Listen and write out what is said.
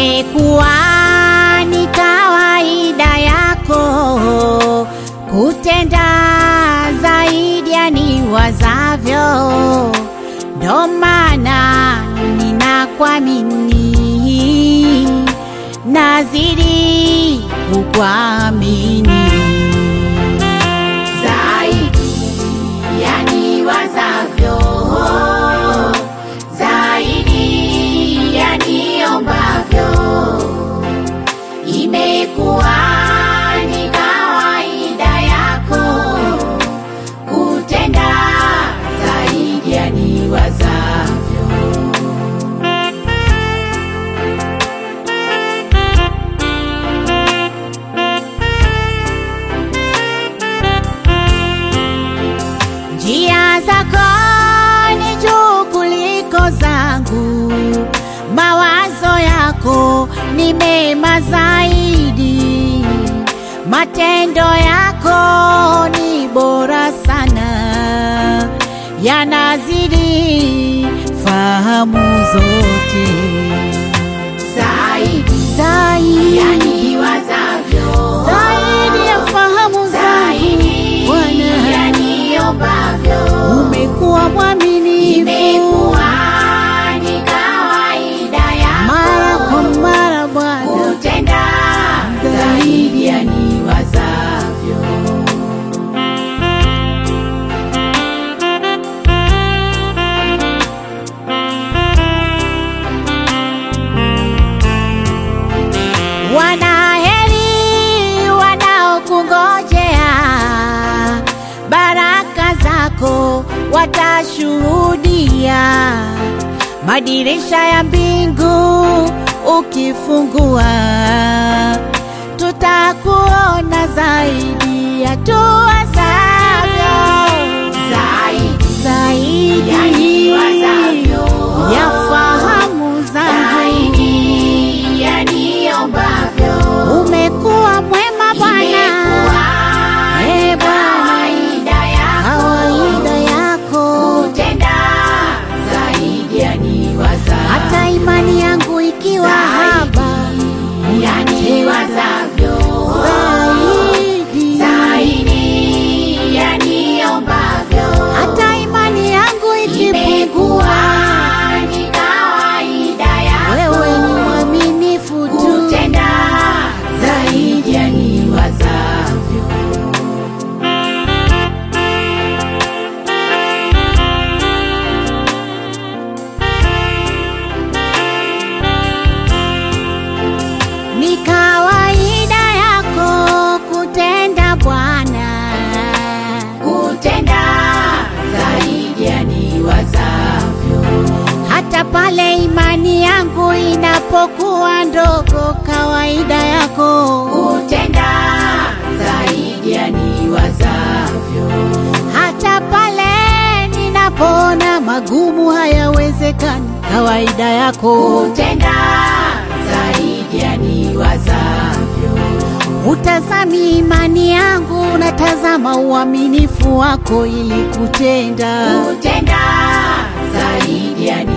Imekuwa ni kawaida yako kutenda zaidi ya niwazavyo, ndo maana ninakuamini, nazidi kukuamini zaidi ya niwazavyo, zaidi ya niombavyo. Imekuwa ni kawaida yako kutenda zaidi ya niwazavyo. Njia zako ni juu kuliko zangu, mawazo yako ni mema zaidi, matendo yako ni bora sana, yanazidi fahamu zote zaidi zaidi ya niwazavyo, zaidi ya fahamu zangu Bwana, umekuwa mwaminifu Imekuwa ni kawaida yako mara kwa mara Bwana, kutenda zaidi ya niwazavyo. wanaheri wanaokungojea, baraka zako watashuhudia, madirisha ya mbingu ukifungua, tutakuona zaidi ya tuwazavyo, Zaidi zaidi ya niwazavyo. ya fahamu zangu. Zaidi ya niombavyo. Umekuwa mwema Bwana, Imekuwa Eh, ni kawaida yako kawaida yako, kutenda zaidi ya niwazavyo. hata imani yangu ikiwa haba, ya niwazavyo. zaidi Zaidi ya niombavyo. hata imani yangu ikipungua, Imekuwa ni kawaida yako wewe ni mwaminifu tu. kutenda zaidi ya niwazavyo. Ni kawaida yako kutenda Bwana, Kutenda zaidi ya niwazavyo. hata pale imani yangu inapokuwa ndogo. Kawaida yako Kutenda zaidi ya niwazavyo. hata pale ninapoona magumu hayawezekani. Kawaida yako Kutenda zaidi ya niwazavyo. utazami imani yangu, unatazama uaminifu wako ili kutenda Kutenda zaidi ya